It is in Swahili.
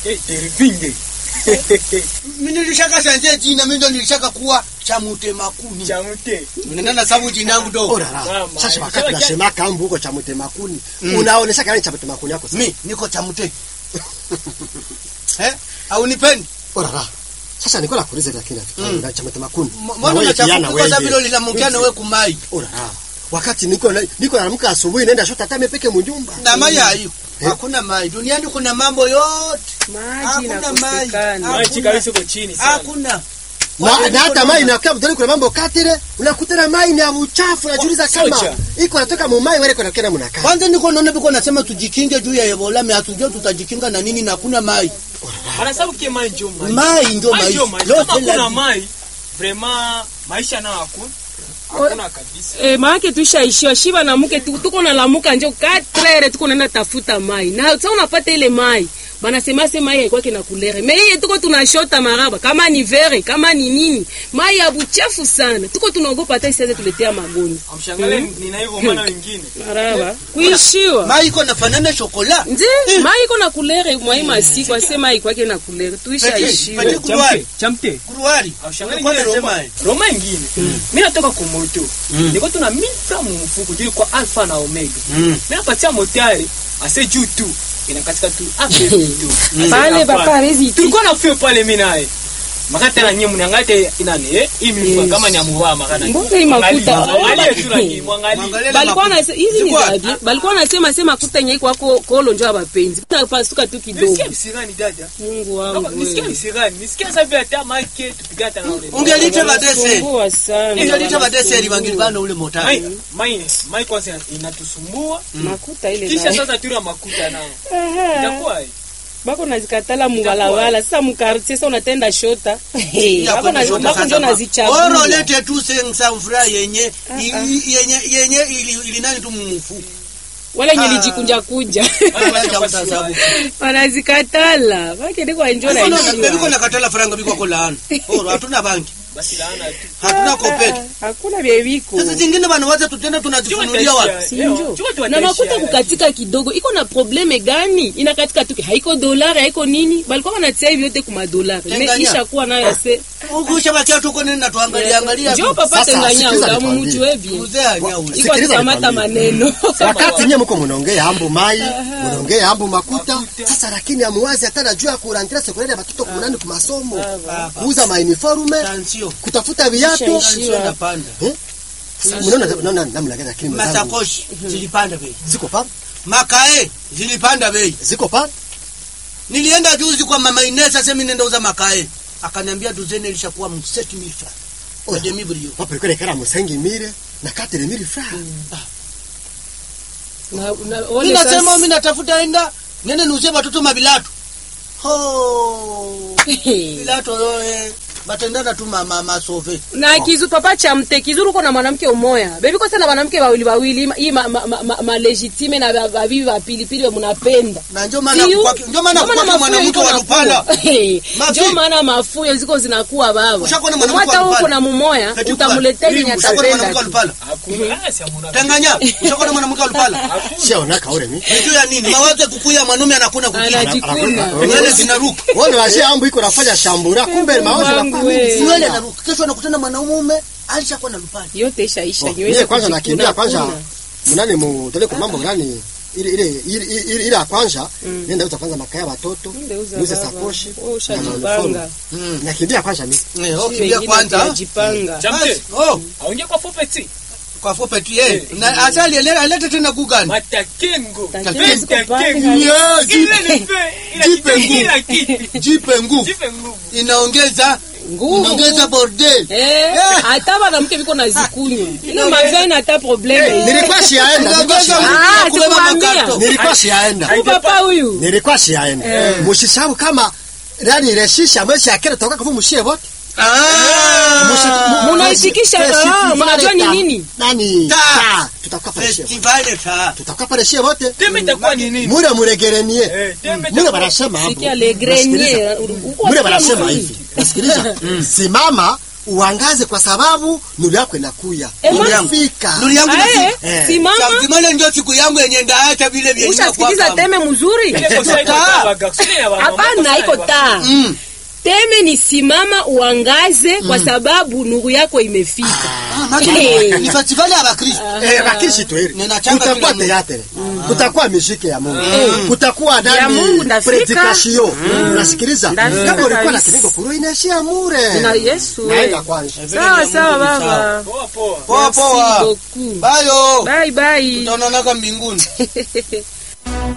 Eh, Tervinge. Mimi nilishaka sanje jina mimi ndo nilishaka kuwa cha mtemakuni. Chamte. Unaenda na sababu jina yangu do. Orara. Mama, Sasa wakati sasa nasema kambu huko cha mtemakuni, Mm. unaonesha kama cha mtemakuni yako sasa. Mimi niko cha mte. Eh? Au nipendi? Orara. Sasa niko nakuuliza lakini Mm. mm. cha mtemakuni. Mbona unachafuka kwa sababu hilo linamkiana wewe kumai. Orara. Wakati niko na- niko naamka asubuhi naenda shota hata peke mjumba. Na mai haiko. Hakuna mai. Duniani kuna mambo yote. maji Hakuna mai. inakosekana. Maji kabisa uko chini sana. Hakuna. Na, na hata mai inakuwa mtoni kuna mambo katire, unakutana mai ni ya uchafu unajiuliza kama Socha. iko natoka mu mai wale kuna kena mnakaa. Kwanza niko naona biko nasema tujikinge juu ya Ebola, mimi hatujua tutajikinga na nini na hakuna mai. Anasabu kie mai njo mai. Mai ndio Mai mai. njo mai. Lote Kama kuna lazima. mai, vraiment maisha nayo hakuna. Hakuna kabisa. Eh, maake tuishaishiwa shiba na mke tu- tuko nalamuka njo 4 tuko naenda tafuta mai na sasa unapata ile mai banasema se mai haikwake na kulere me iye tuko tunashota maraba kama ni vere kama ni nini mai ya buchafu sana tuko tunaogopa hata isiweze tuletea magonjwa Amshangale nina hivyo maana wengine. maraba kuishiwa Mai iko nafanana shokola. nje mai iko na kulere mwai masiku ase mai kwake na kulere tuishaishiwa Peti kuruari. Chamte. Kuruari. Amshangale Kwa ngine nasema, Roma. eh. Roma ingine. Mimi natoka kwa moto. Niko tuna 1000 francs mu mfuko juu kwa alpha na omega. Mimi napatia motari ase juu tu. Inakatika tu ape tu. pale papa hawezi Tulikuwa na fio pale mimi naye. Makati na nyinyi mniangalie inani eh hii mimi kama ni amuvaa makana. Mbona hii makuta? Angalia tu na nyinyi mwangalie. Mwangalie balikuwa makuta. na hizi ni Ziko zabi balikuwa nasema sema kuta nyei kwako kolo njo abapenzi tunapasuka tu kidogo Nisikia visirani dada. Mungu Kama wangu nisikia wewe. visirani. Nisikia sababu hata make tupigana hata na ule. Ungelite badese. Wanasumbua sana Ungelite badese wanasumbua. libangilibana ule motari. Mai mai mai kwanza inatusumbua. makuta ile Kisha nayo. sasa tuna makuta nao. Aha. Itakuwa eh. bako nazikatala mubalabala sasa mukartie sa unatenda shota Ya bako kwenda na- shota bako sasa njo ma- nazichagua Oro lete tu sensamfura yenye i- i- yenye yenye ili ili nani tu mumufu. wale nye Ah. lijikunja kunja Acha utasabu. wanazikatala bakende kwa njo Biko naishiwa na katala faranga biko ko laana. Oro hatuna banki. Basi laana tu. Hatuna kopeti. hakuna vyeviko Sasa zingine bana wacha tutenda tunajifunulia wapi? sinjo na makuta kukatika kidogo iko na probleme gani inakatika tuki haiko dolari haiko nini balikuwa wanatia hivi yote kuma dolari me Tenganya. ishakuwa nayo se Ukisha bakia tuko nini na tuangalia angalia. njo papa Sasa, tenganya sikiza utamu nikwambie. mtu wevi Mzee anyau. iko Sikiliza atukamata nikwambie. maneno Wakati nyinyi mko mnaongea ambo mai, mnaongea ambo makuta, sasa lakini amuwazi hata najua ya kurangira sekunde ya watoto kumunani ku masomo. Kuuza ma uniforme, Tansio. kutafuta viatu. Tansio napanda. Mnaona naona namna gani lakini mwenzangu. Masakoshi zilipanda bei. Ziko pa? Makae zilipanda bei. Ziko pa? Nilienda juzi kwa mama Inesa sasa mimi nenda uza makae. Akaniambia duzeni ilishakuwa 7000 francs. Kwa demi brio. Papa ilikuwa ikara musengi mire na katele mire fra. Na- na- Mimi wale nasema sasa- mimi natafuta enda nene niuzie watoto mabilatu. Ho. Bilato yoe. Batendana tu mama masove. na kizu papa cha mte kizuru uko na mwanamke umoya bebi kosa na wanamke wawili wawili hii ma, ma, ma, ma, ma legitime na ba- babibi wa pilipili munapenda Na ndio maana Siyo? kwa ndio maana Ndio kwa maana mwanamke mafuyo wa iko Lupala. nakuwa. Mafi. ndio maana mafuyo ziko zinakuwa baba Ushakuona mwanamke wa mwata huko Lupala? na mumoya Eti utamuletea kwa- yenye Ushakuona mwanamke wa atapenda tu. Lupala? Hakuna. Ah, si hamuna. Tanganya. Ushakuona mwanamke wa Lupala? Sio onaka ule mi. Ndio ya nini? Mawazo kukuya mwanaume anakuna kukia. anajikuna Nywele zinaruka. Wale washia ambo iko nafanya shambura kumbe mawazo na Wangu we. Nywele anaruka. Kesho anakutana mwanaume alishakuwa na Lupala. yote ishaisha Oh, nywele Mie kwanza kujikuna, nakimbia kwanza kuna. mnani mutole kwa mambo gani ile ile ile ile ile ya kwanza nenda uza kwanza makaya watoto Ndio uza niuze baba. sakoshi Wewe na ushajipanga uniform. nakimbia kwanza mimi Eh, Sisi kimbia wengine kwanza. tunajipanga Chamte. Basi, Oh, Aongea kwa fopeti. kwa fupi tu yeye. Na asali ele- alete tena gugani. Matakengo. Takengo ziko pale, Takengo. Yeah, Ile jipe- ni fe. Ila jipe kitu- nguvu. ila kitu. Jipe nguvu. Jipe nguvu. Inaongeza nguvu inaongeza bordel. Eh, hata wanamke viko na zikunywa ino mavene hata probleme nilikuwa siaenda nilikuwa Inaongeza siaenda. nguvu ya Ah, kubeba sikuambia. makato. nilikuwa siaenda Huyu papa huyu nilikuwa siaenda mushishabu kama nani reshisha mwezi akera toka kwa mushie wote Ah! munaishikisha ah, mnajua ni nini nani Ta. ta tutakuwa pale shie Festival ta. tutakuwa pale shie wote Tembe itakuwa ni nini? mure muregerenie Eh, tembe mure itakuwa- wanasema hapo sikia le grenier mure wanasema hivi nasikiliza simama uangaze kwa sababu nuru yako inakuya Eh, Nuru yangu. fika Nuru yangu Ae, nafika. Eh. simama Samtimale ndio siku yangu yenye ndaacha vile vyenye ushasikiliza teme mzuri Ile kosa iko Taa. kwa garçon ya ba mama, hapana kosa iko ya ba- taa Mm. teme ni simama uangaze kwa sababu nuru yako imefika Ah, maji Eh. ni festivali ya Bakristo. Eh, bakrishi tweri Ninachanga kutakuwa kila teatre kutakuwa muziki ya Mungu kutakuwa Ya Mungu nani ndafika. predikasio unasikiliza Ndafika kama ulikuwa na kabisa. kidogo kuru inaishia mure na Yesu naenda we. kwanza sawa sawa baba Poa, poa. Poa Merci poa. beaucoup. Bayo. bye bye Tutaonana mbinguni.